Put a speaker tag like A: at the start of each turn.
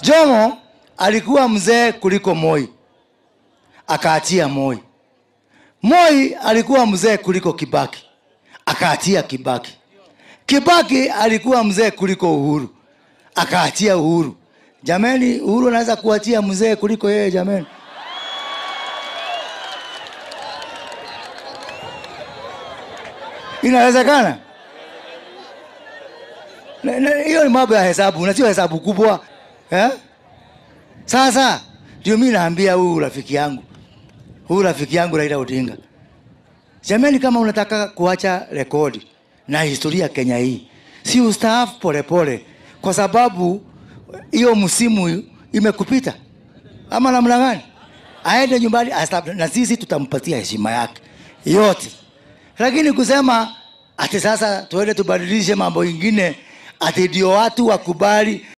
A: Jomo alikuwa mzee kuliko Moi, akaachia Moi. Moi alikuwa mzee kuliko Kibaki, akaachia Kibaki. Kibaki alikuwa mzee kuliko Uhuru, akaachia Uhuru. Jameni, Uhuru anaweza kuachia mzee kuliko yeye? Jameni, inawezekana? Na- na- Hiyo ni mambo ya hesabu na sio hesabu kubwa eh? Sasa ndio mi naambia huyu rafiki yangu, huyu rafiki yangu Raila Odinga, jameni, kama unataka kuacha rekodi na historia ya Kenya hii, si ustaafu polepole, kwa sababu hiyo msimu imekupita, ama namna gani? Aende nyumbani astaafu, na sisi tutampatia heshima yake yote, lakini kusema ati sasa tuende tubadilishe mambo ingine ati ndio watu wakubali